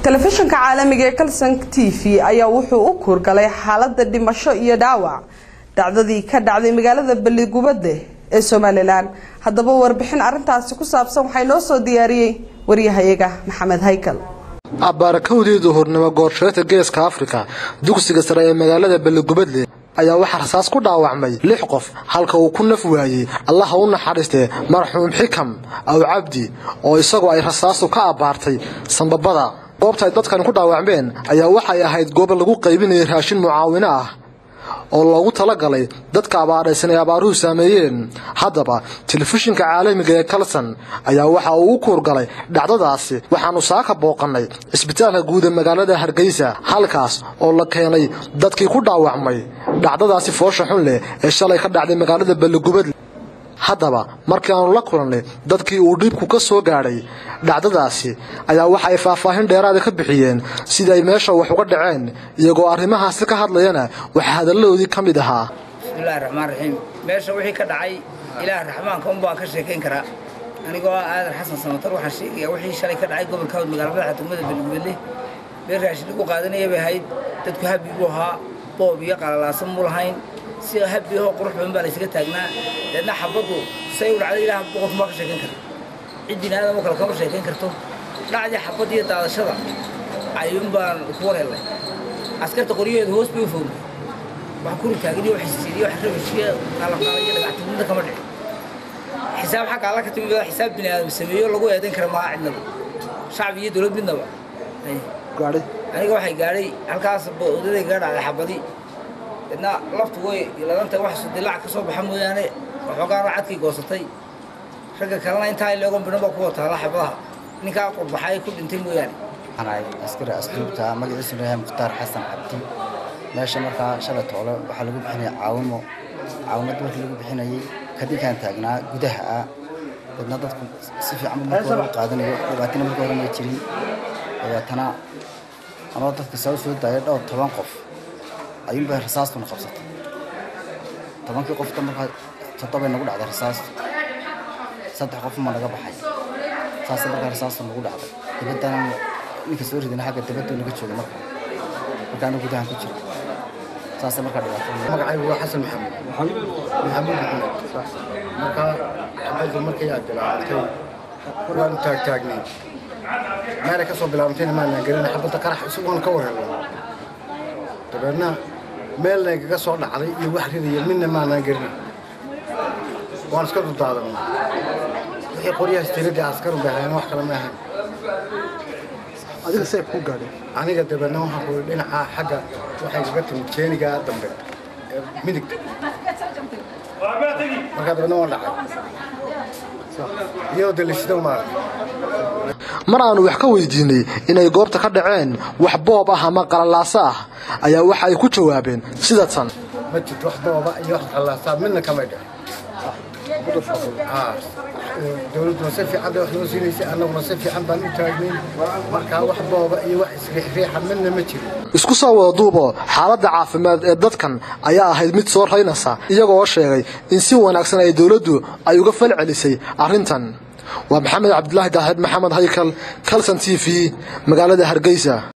telefishinka caalamiga ee kalson t v ayaa wuxuu u kuurgalay xaalada dhimasho iyo dhaawac dhacdadii ka dhacday magaalada balligubade ee somalilan haddaba warbixin arintaasi ku saabsan waxay noo soo diyaariyey waryahayaga maxamed haykal abaarakowdii duhurnimo goorsheeta geeska afrika dugsiga sare ee magaalada balligubadle ayaa waxaa rasaas ku dhaawacmay lix qof halka uu ku naf waayey allaha u naxariistee marxuum xikam aw cabdi oo isagoo ay rasaastu ka abbaartay sambabada goobta ay dadkani ku dhaawacmeen ayaa waxay ahayd goob lagu qaybinayay raashin mucaawino ah oo loogu talagalay dadka abaaraysan ee abaaruhu saameeyeen haddaba telefishinka caalamiga ee kalson ayaa waxa uu u kuurgalay dhacdadaasi waxaannu saaka booqannay cisbitaalka guud ee magaalada hargeysa halkaas oo la keenay dadkii ku dhaawacmay dhacdadaasi foosha xun leh ee shalay ka dhacday magaalada balligubadle haddaba markii aanu la kulannay dadkii uu dhiibku ka soo gaadhay dhacdadaasi ayaa waxa ay faahfaahin dheeraada ka bixiyeen sida ay meesha wax uga dhaceen iyagoo arrimahaasi ka hadlayana waxaa hadalladoodii ka mid ahaa bismillahi raxmaan raxiim meesha wixii ka dhacay ilaah raxmaanka unbaan ka sheekayn karaa anigoo ah aadan xasan samatar waxaan sheegayaa wixii shalay ka dhacay gobolka hawd magaala madaxa degmada beligubadle meel raashin lagu qaadanaya bay ahayd dadku habi buu ahaa boob iyo qalalaasan mu lahayn si habi ahoo qurux badan baa laysaga taagnaa deedna xabaddu say u dhacday ilaah boqolku maa ka sheekayn kara cid bini aadamo kale kama sheekayn karto dhacdii xabad iyo daadashada ayuun baan ku wareelnay askarta qoryaheedu hoos bay u fognay wax kuri taagin iyo wax isiiriyo wax rabashiyo qalaqaala iyo dhagactimida kama dhicin xisaab xagga alla ka timid xisaab bini aadam sameeyo lagu eedayn kara maaha cidnaba shacbi iyo dowlad midnaba aniga waxay gaadhay halkaas odaday gaa dhacday xabadi deedna laftu way ladanta wax dilaac ka soo baxa mooyaane waxoogaana cadkii goosatay ragga kalena intaa leegon bidhan baa ku wataala xabadaha ninkaa qurbaxay ku dhintay mooyaane waxaan askari asluubta magaciisuna yahay mukhtaar xasan cabdi meesha markaa shalay toole waxaa lagu bixinaya caawimo caawimadda markii lagu bixinayay kadinkaan taagnaa gudaha ah dadna dadku si fiican marka hore u qaadanayo dhibaatina marka hore may jirin dabeetana anoo dadka soo soo daaya dhowr toban qof ayuunbay rasaastuna qabsatay tobankii qofta markaa toddobay nagu dhacday rasaastu saddex qof ma naga baxay saas markaa rasaastu nagu dhacday dibaddana ninka soo ridana xagga dibaddu naga jooga markaa markaana gudahan ku jiro saasa markaa dhibaato magacaygu waa xasan maxamed maxamuud maxamed markaa xabaddu markay aad bilaabantay waanu taagtaagnay meelay ka soo bilaabantayna maanaan gelina xabadda qarax isagoon ka wareelna dabeedna meel nagaga soo dhacday iyo wax ridaya midna maanaan gelina waan iska dudaadanay wixii qoryahaas tiradii askaru bay ahayn wax kale ma ahayn adiga seeb ku gaadhay aniga dabeedna waxaan ku dhinaca xagga waxay kaga timid jeeniga dambe ee midigta markaa dabeedna waan dhacay iyadoo dalishida maarag mar aanu wax ka weydiinay inay goobta ka dhaceen wax boob ah ama qalalaaso ah ayaa waxa ay ku jawaabeen sida tan ma jirto wax booba iyo wax qalaasaa midna kamay dhicin dowladduna si fiican bay wax noo siinaysay annaguna si fiican baan u taagnayn markaa wax booba iyo wax isriixriixa midna ma jiro isku soo wada duubo xaaladda caafimaad ee dadkan ayaa ahayd mid soo raynaysa iyagoo sheegay in si wanaagsan ay dowladdu ay uga fal celisay arrintan waa maxamed cabdilaahi daahir maxamed haykal kalson t v magaalada hargeysa